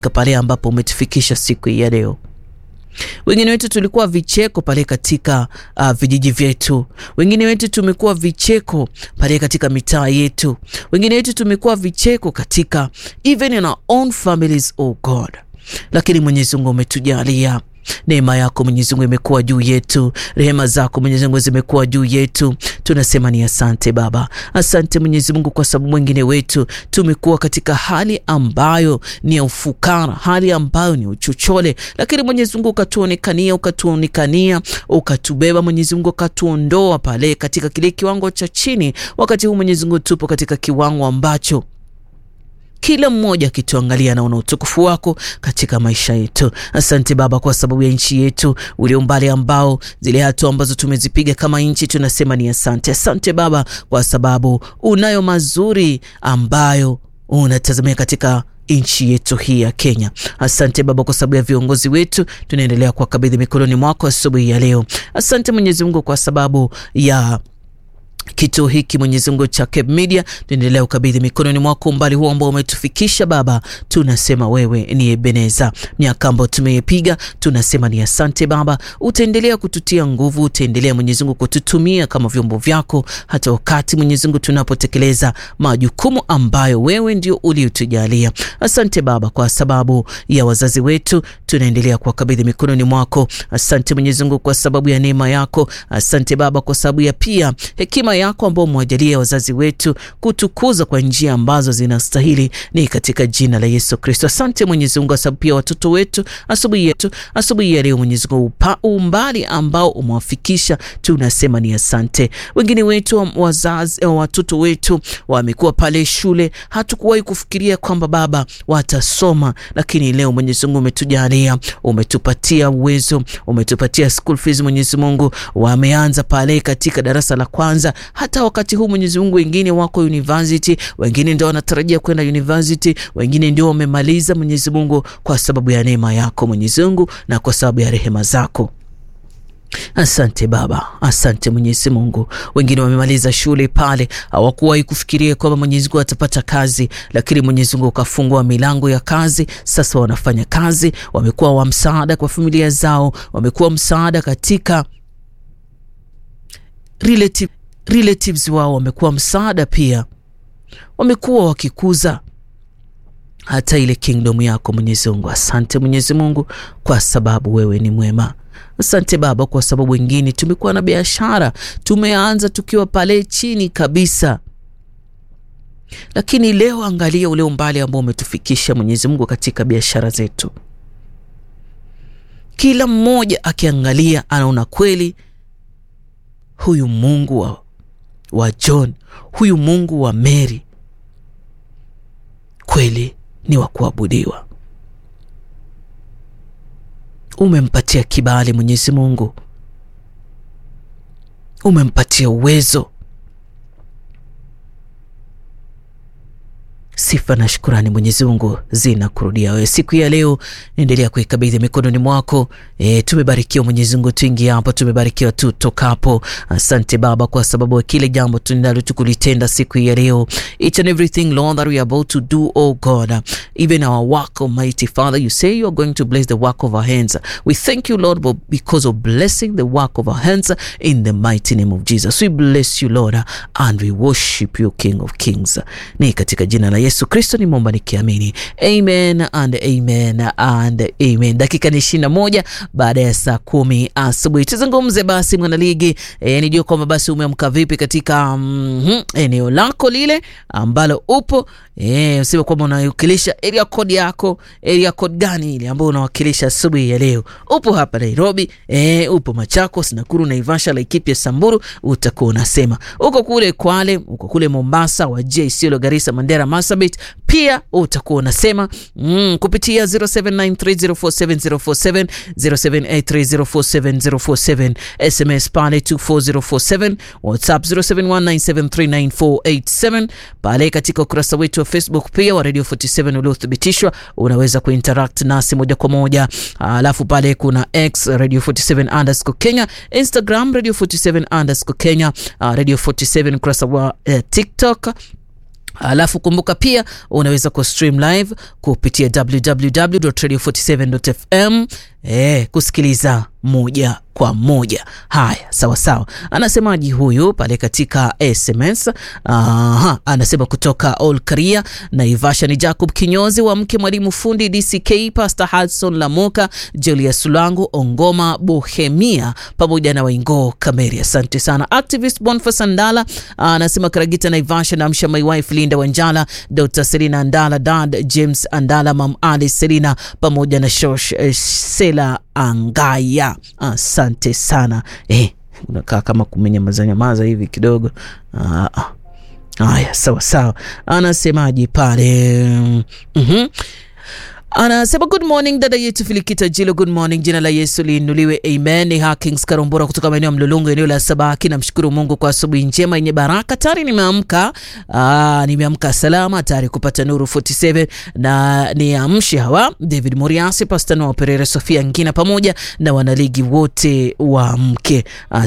pale ambapo umetufikisha siku hii ya leo. Wengine wetu tulikuwa vicheko pale katika uh, vijiji vyetu. Wengine wetu tumekuwa vicheko pale katika mitaa yetu. Wengine wetu tumekuwa vicheko katika even in our own families, oh God. Lakini Mwenyezi Mungu umetujalia neema yako Mwenyezi Mungu imekuwa juu yetu, rehema zako Mwenyezi Mungu zimekuwa juu yetu. Tunasema ni asante Baba, asante Mwenyezi Mungu, kwa sababu mwingine wetu tumekuwa katika hali ambayo ni ya ufukara, hali ambayo ni uchochole, lakini Mwenyezi Mungu ukatuonekania, ukatuonekania, ukatubeba Mwenyezi Mungu, ukatuondoa pale katika kile kiwango cha chini. Wakati huu Mwenyezi Mungu tupo katika kiwango ambacho kila mmoja akituangalia naona utukufu wako katika maisha yetu. Asante Baba kwa sababu ya nchi yetu, ule umbali ambao zile hatua ambazo tumezipiga kama nchi, tunasema ni asante. Asante Baba kwa sababu unayo mazuri ambayo unatazamia katika nchi yetu hii ya Kenya. Asante Baba kwa sababu ya viongozi wetu, tunaendelea kuwakabidhi mikononi mwako asubuhi ya leo. Asante Mwenyezi Mungu kwa sababu ya kituo hiki Mwenyezi Mungu cha Cape Media, tuendelea ukabidhi mikononi mwako umbali huo ambao umetufikisha Baba. Tunasema wewe ni Ebeneza, miaka ambayo tumeipiga, tunasema ni asante Baba. Utaendelea kututia nguvu, utaendelea Mwenyezi Mungu kututumia kama vyombo vyako, hata wakati Mwenyezi Mungu tunapotekeleza majukumu ambayo wewe ndio uliotujalia. Asante Baba kwa sababu ya wazazi wetu, tunaendelea kuwakabidhi mikononi mwako. Asante Mwenyezi Mungu kwa sababu ya neema yako. Asante Baba kwa sababu ya pia hekima yako ambao umewajalia wazazi wetu kutukuza kwa njia ambazo zinastahili, ni katika jina la Yesu Kristo. Asante Mwenyezi Mungu, sababu pia watoto wetu asubuhi yetu asubuhi ya leo Mwenyezi Mungu, umbali ambao umewafikisha tunasema ni asante. Wengine wetu wazazi, watoto wetu wamekuwa pale shule, hatukuwahi kufikiria kwamba Baba watasoma, lakini leo Mwenyezi Mungu umetujalia, umetupatia uwezo, umetupatia school fees Mwenyezi Mungu, wameanza pale katika darasa la kwanza hata wakati huu Mwenyezi Mungu, wengine wako university, wengine ndio wanatarajia kwenda university, wengine ndio wamemaliza. Mwenyezi Mungu, kwa sababu ya neema yako Mwenyezi Mungu na kwa sababu ya rehema zako Asante Baba, asante Mwenyezi Mungu. Wengine wamemaliza shule pale, hawakuwahi kufikiria kwamba Mwenyezi Mungu atapata kazi, lakini Mwenyezi Mungu ukafungua milango ya kazi. Sasa wanafanya kazi, wamekuwa wa msaada kwa familia zao, wamekuwa msaada katika relative relatives wao wamekuwa msaada pia, wamekuwa wakikuza hata ile kingdom yako Mwenyezi Mungu. Asante Mwenyezi Mungu kwa sababu wewe ni mwema. Asante Baba kwa sababu wengine tumekuwa na biashara, tumeanza tukiwa pale chini kabisa, lakini leo angalia ule umbali ambao umetufikisha Mwenyezi Mungu katika biashara zetu. Kila mmoja akiangalia anaona kweli huyu Mungu wa, wa John, huyu Mungu wa Mary kweli ni wa kuabudiwa. Umempatia kibali Mwenyezi Mungu, umempatia uwezo. Sifa na shukurani Mwenyezi Mungu zinakurudia wewe. Siku ya leo endelea kuikabidhi mikononi mwako. E, tumebarikiwa Mwenyezi Mungu, tuingia hapo, tumebarikiwa tutokapo. Asante Baba kwa sababu ya kile jambo tunalo tukulitenda siku ya leo, each and everything Lord that we are about to do oh God, even our work Almighty Father, you say you are going to bless the work of our hands. We thank you Lord because of blessing the work of our hands in the mighty name of Jesus. We bless you Lord and we worship you King of Kings. Ni katika jina la Yesu Kristo nimeomba nikiamini, amen and amen and amen. Dakika ni ishirini na moja baada ya saa kumi asubuhi. Tuzungumze basi mwanaligi, e, nijue kwamba basi umeamka vipi katika mm -hmm, eneo lako lile ambalo upo e, useme kwamba unawakilisha area code yako. Area code gani ile ambayo unawakilisha asubuhi ya leo? Upo hapa Nairobi, e, upo Machakos, Nakuru, Naivasha, Laikipia, Samburu, utakuwa unasema uko kule Kwale, uko kule Mombasa, Wajir, Isiolo, Garissa, Mandera, Marsabit pia utakuwa unasema mm, kupitia 0793047047 0783047047 SMS pale 24047 WhatsApp 0719739487 pale katika ukurasa wetu wa Facebook pia wa Radio 47 uliothibitishwa, unaweza kuinteract nasi moja kwa moja. Alafu pale kuna X Radio 47 underscore Kenya, Instagram Radio 47 underscore Kenya, Radio 47 ukurasa wa uh, TikTok Alafu kumbuka pia unaweza ku stream live kupitia www.radio47.fm eh, kusikiliza moja kwa moja. Haya, sawa sawa. Anasemaji huyu pale katika SMS? Aha, anasema kutoka All Korea Naivasha ni Jacob Kinyozi wa mke mwalimu fundi DCK Pastor Hudson Lamoka Julius Sulangu Ongoma Bohemia pamoja na Waingo Kameri. Asante sana. Activist Boniface Andala anasema Karagita Naivasha na amsha my wife Linda Wanjala, Dr. Selina Andala, Dad James Andala, Mam Ali Selina pamoja na Shosh eh, Sela Angaya. Asante sana eh, unakaa kama kumenyamaza nyamaza hivi kidogo. Haya, sawa sawa. Anasemaje pale? mm-hmm. Anasema good morning dada yetu Filikita Jilo, good morning. Jina la Yesu liinuliwe, amen. Ni Hakings Karombora kutoka maeneo ya Mlolongo, eneo la Sabaki. Namshukuru Mungu kwa asubuhi njema yenye baraka. Tayari nimeamka, nimeamka salama, tayari kupata Nuru 47 na niamshe hawa David Moriasi, Pastor Noah Perere, Sofia Ngina pamoja na wanaligi wote wa mke.